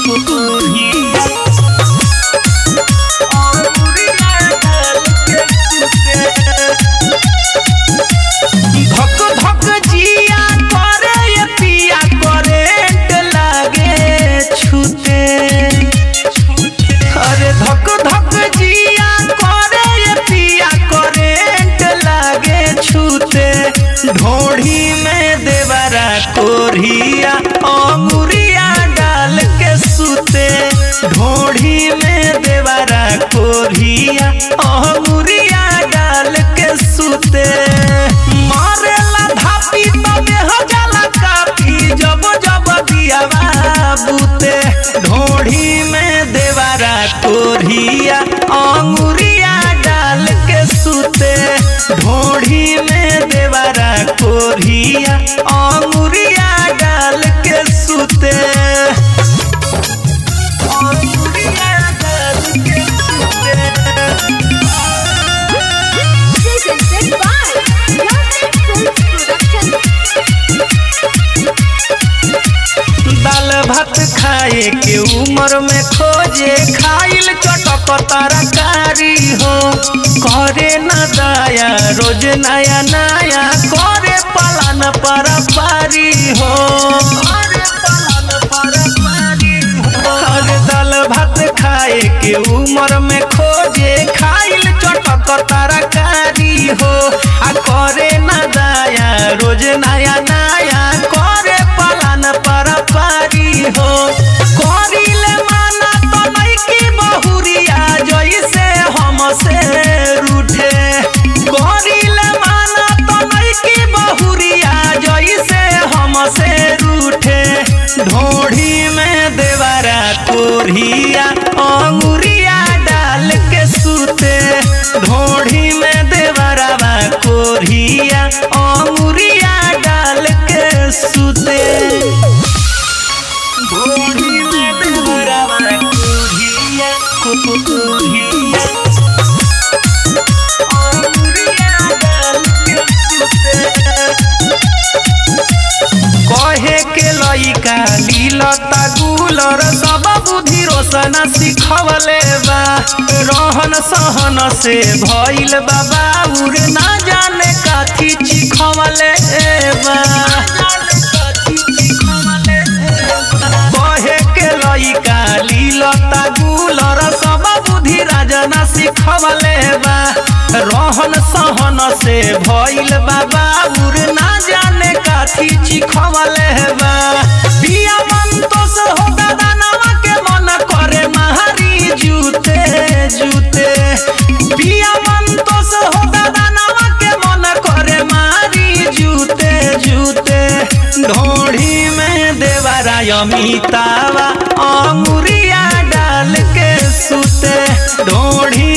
कोरिया अंगुरिया डाल के सुते धक धक जिया करे ये पिया करेंट लागे छूते अरे धक धक जिया करे ये पिया करेंट लागे छूते ढोढ़ी में देवरा कोरिया अंगुरिया डाल के सुते ढोढ़ी में देवरा कोरिया अंगुरिया डाल के सुते मारेला धापी तबे हो जाला कापी जब जब दियावा बुते ढोढ़ी में देवरा कोरिया अंगुरिया डाल के सुते ढोढ़ी में देवरा कोरिया अंगुरिया डाल के सुते अंगुरिया डाल के सुते Presented by Lovely Films Production. दाल भात खाए के उम्र में खोजे खाइल चटक तरकारी हो करे न दया रोज नया नया करे पलान पर पारी हो करे पलान पर पारी हो अरे दाल भात खाए के उम्र में खोजे खाइल चटक तरकारी हो आ करे न दया रोज नया नया करे पलान पर पारी हो करिले माना तो नइकी बहुरिया जइसे हमसे रूठे करिले माना तो नइकी बहुरिया जइसे हमसे रूठे ढोढ़ी में देवरा कोरिया अंगुरिया डाल के सुते ढोढ़ी में देवरा कोरिया अंगुरिया डाल के सुते ढोढ़ी में देवरा कोरिया कोरिया अंगुरिया डाल के सुते कहे के लइका लीलता गुलर सब बुद्धि रोशन सिखवले बा रहन सहन से भइल बाबा उर ना जाने काथी चिखवले बा कहे के लइका लीलता गुलर सब बुद्धि राजना सिखवले बा रहन सहन से भइल बाबा उर ना जाने काथी चिखवले बा पिया मंतोष हो दानवा के मन करे महारी जूते जूते पिया मंतोष हो दानवा के मन करे मारी जूते जूते ढोढ़ी में देवरा अमितावा अंगुरिया डाल के सुते ढोढ़ी